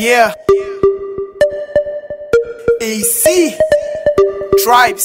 Yeah. AC. Tribes.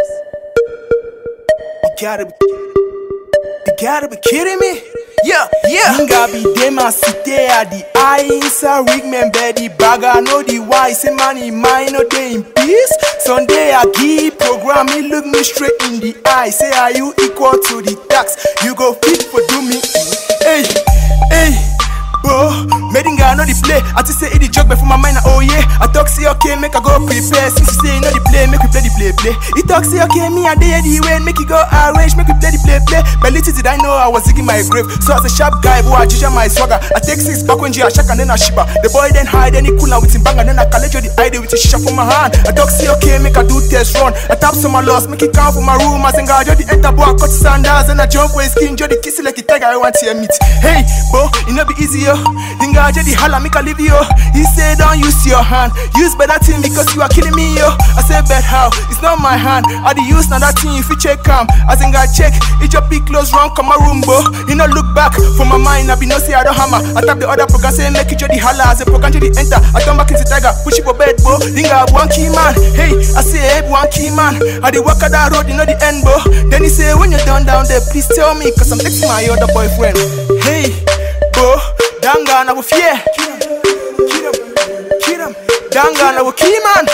You gotta be. You gotta be kidding me. Yeah, yeah. Inga be dem a cité at the eye inside rig man the bagger know the why say money mine no day in peace. Sunday I give program me look me straight in the eye say are you equal to the tax? You go fit for do me. Hey, hey. Bro, Medinga know the play. I just say it the joke, but for my mind, oh yeah. I talk say okay, make I go prepare. Since you say you know the play, make we play the play play. He talk say okay, me and they the way, make it go arrange, make we play the play play. But little did I know I was digging my grave. So as a sharp guy, boy, I judge my swagger. I take six back when I shack and then I shiba. The boy then hide, then he cool and with him bang and then I collect the idea with a shisha for my hand. I talk say okay, make I do test run. I tap some my loss, make it count for my room. I sing I the enter boy, I cut the sandals and I jump with skin, the kiss it like a tiger. I want to meet. Hey, bro, it no be easy yo. Dinga the holla make I leave you. He say don't use your hand, use better thing because you are killing me yo. I say bet how? It's not my hand. I the use now that thing if you check am. I think I check. It your pick close wrong come my room bro. You know look back for my mind. I be no say I don't hammer. I tap the other program say make it the holla. As a program the enter. I turn back into tiger. Push it for bed bro. Dinga one key man. Hey, I say hey one key man. I the walk out that road you know the end bro. Then he say when you're done down there please tell me cause I'm texting my other boyfriend. Hey, bro. Danga na fear. Danga na key man.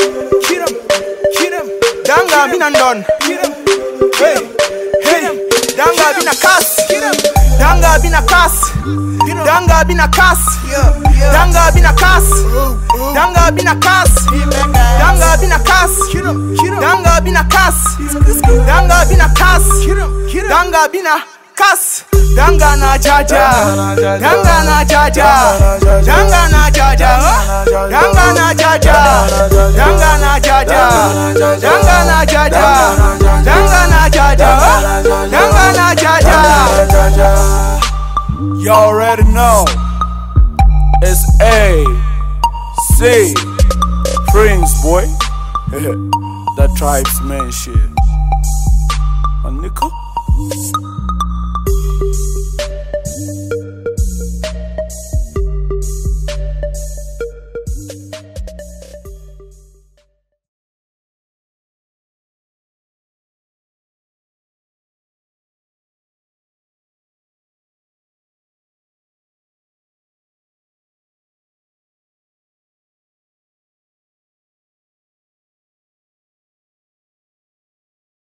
Danga been and done. Hey, hey. Danga been a cuss. Danga been a cuss. Danga been a cuss. Danga been a cuss. Danga been a cuss. Danga been a cuss. Danga been a cuss. Danga been a cuss. Danga been a cuss. Danga na jaja. Danga na jaja. Danga na jaja. Danga na jaja. Danga na jaja. Danga na jaja. Danga na jaja. Danga na jaja. You already know. It's A C Prince boy. that tribes man shit. A nickel.